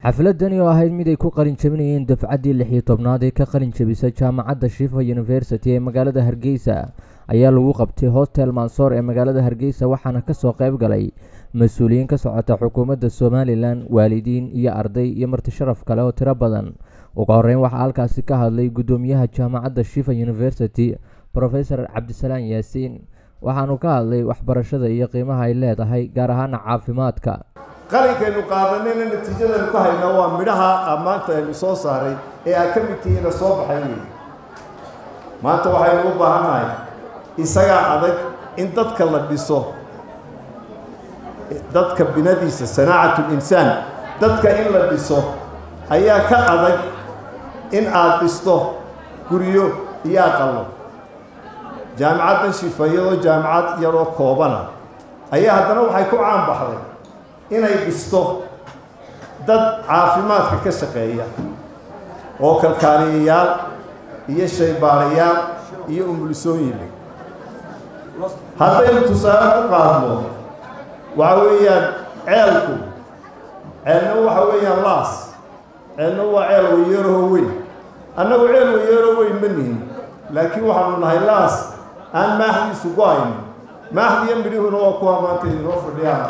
xafladani oo ahayd mid ay ku qalin jabinayeen dafcaddii lix iyo tobnaad ee ka qalin jabisay jaamacadda shifa university ee magaalada hargeysa ayaa lagu qabtay hostel mansoor ee magaalada hargeysa waxaana kasoo qayb galay mas-uuliyiin ka socota xukuumadda somalilan waalidiin iyo arday iyo marti sharaf kale oo tiro badan ugu horeyn waxaa halkaasi ka hadlay guddoomiyaha jaamacadda shifa university profesor cabdisalaan yaasiin waxaanu ka hadlay waxbarashada iyo qiimaha ay leedahay gaar ahaana caafimaadka qalinkaynu qaadanayna natiijadaynu ka haynaa waa midhaha maanta aynu soo saaray ee aad ka mid tihiina soo baxay wey maanta waxaynu u baahannahay isagaa adag in dadka la dhiso dadka binadiisa sanaacat linsaan dadka in la dhiso ayaa ka adag in aad dhisto guryo iyo aqallo jaamicaddan shifa iyadoo jaamicad yaroo koobana ayaa haddana waxay ku caan baxday inay dhisto dad caafimaadka ka shaqeeya oo kalkaaliyayaal iyo shaybaarayaal iyo umulisooyinle haddaynu tusaale ku qaadno waxa weeyaan ceelku ceelna waxa weeyaan laas ceelna waa ceel wayeerahoo weyn annagu ceel wayeeroo weyn ma nihin laakiin waxaanu nahay laas aan maaxdiisu go-ayn maaxdiiyo midhihuna waa kuwa maanta idinoo fadhiyaan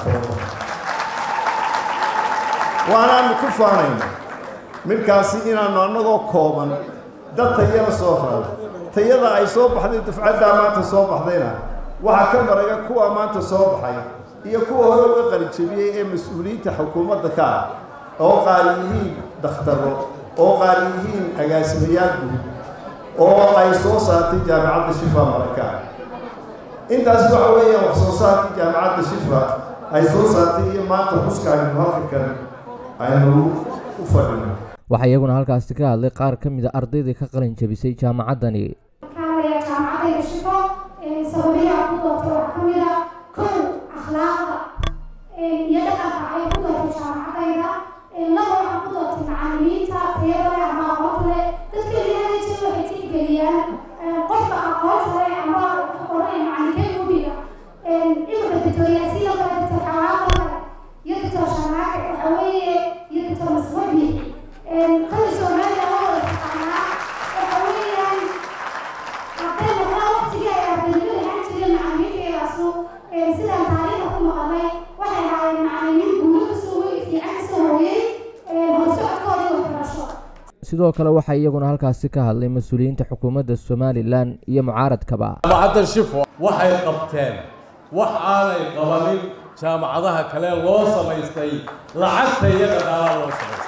waanaanu ku faanayna midkaasi inaannu annagoo kooban dad tayada soo rada tayada ay soo baxday dufcaddaa maanta soo baxdayna waxaa ka maraga kuwa maanta soo baxay iyo kuwa hore uga qalijabiyey ee mas-uuliyiinta xukuumadda ka ah oo qaar yihiin dakhtaro oo qaar yihiin agaasimayaal guud oo ay soo saartay jaamicadda shifa maraka intaas waxa weeyaan wax soo saarkii jaamicadda shifa ay soo saartay iyo maanta xuska aynu halkakan aynu u fadhino waxaa iyaguna halkaasi ka hadlay qaar ka mid a ardaydai ka qalin jabisay jaamacaddani kaanaya jaamacadayda shifo sababihi ku doortay waxaa ka mid a kow akhlaaqda iyo dhaqanka ay ku doortay jaamacadayda laba waxaa ku doortay macalimiinta tayada leh ama aqoonta leh dadka ilaahay jir waxay tixgeliyaan qofka aqoonta leh ama qoranaya macalinkee gubiga imika dictoriyaasiya kale dictor xawaaqo kale iyo dictor shanaake waxa weeye iyo dictor masbabi kali soomaaliya waa wada taqaanaa waxa weeyaan hadday noqdaan waqtigii ay ardaynimu lahaan jireen macalimiintayaasu sidaan taariikhda ku maqalay waxay ahaayeen macalimiin guulo kasoo wey fiican kasoo hooyey horsocodkoodii waxbarasho sidoo kale waxaa iyaguna halkaasi ka hadlay mas-uuliyiinta xukuumadda somalilan iyo mucaaradkaba jaamacadda shifo waxay qabteen wax aanay qabanin jaamacadaha kale loo samaystay lacagta iyo dhaqaalaha loo samaystay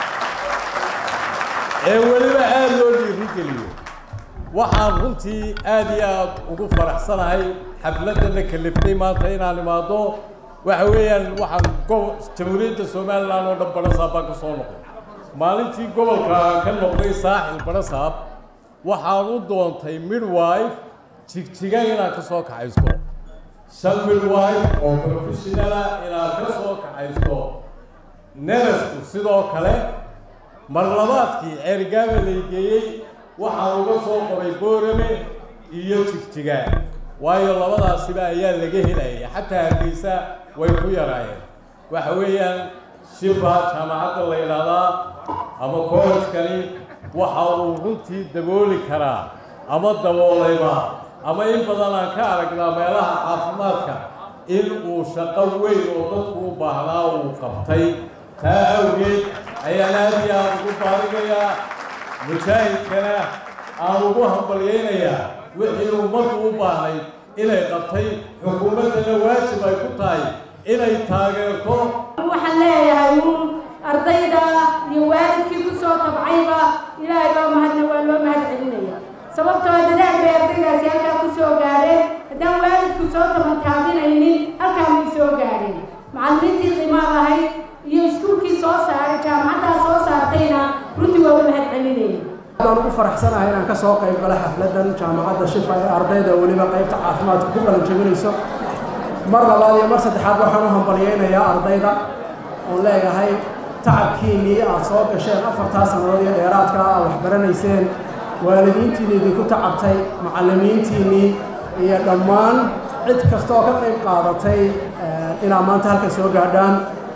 ee weliba aada loo dhiirigeliyo waxaan runtii aada iyo aada ugu faraxsanahay xafladana kaliftay maanta inaan imaado waxa weeyaan waxaan gobo jamhuuriyadda somalilan oo dhan barasaab baan ka soo noqday maalintii gobolka ka noqday saaxil barasaab waxaan u doontay midwife jigjiga inaan ka soo kaxaysto shan midwife oo professionala inaan ka soo kaxaysto neresku sidoo kale mar labaadkii ceerigaaba laygeeyey waxaan uga soo qoray boorame iyo jigjiga waayo labadaasiba ayaa laga helayay xataa hargeysa way ku yaraayeen waxa weeyaan shifa jaamacadda la yidhaahdaa ama kollejkani waxa uu runtii dabooli karaa ama daboolayba ama in badan aan ka aragnaa meelaha caafimaadka in uu shaqo weyn oo dadku u baahnaa uu qabtay taa awgeed ayaan aada iyo aada ugu baarigayaa mujaahidkana aan ugu hambalyaynayaa wixii ummaddu u baahnayd inay qabtay xukuumaddana waajib ay ku tahay inay taageerto waxaan leeyahay uun ardayda iyo waalidkii ku soo tabcayba ilaahay loo mahadna waa loo mahad celinaya sababtoo dadaal bay ardaydaasi halkaa ku soo gaadheen haddaan waalidku soo tabantaabinaynin halkaa may soo gaadheen macallimiintii qiimaa lahayd iyo iskuulkii soo saaray jaamacaddaa soo saartayna runtii waa u mahad celinayna waan ugu faraxsanahay inaan ka soo qayb gala xafladdan jaamacadda shifa ee ardayda weliba qaybta caafimaadka ku qalan jabinayso mar labaad iyo mar saddexaad waxaan u hambalyaynayaa ardayda oon leeyahay tacabkiinnii aad soo gasheen afartaa sannadood iyo dheeraadka aad waxbaranayseen waalidiintiinni idinku tacabtay macallimiintiinnii iyo dhammaan cid kasta oo ka qayb qaadatay inaad maanta halka soo gaadhaan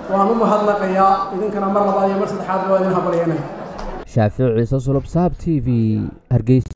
waan u mahadnaqayaa idinkana mar labaad iyo mar saddexaad waa idin hambalyeynaya shaafici ciise sulub saab t v hargeysa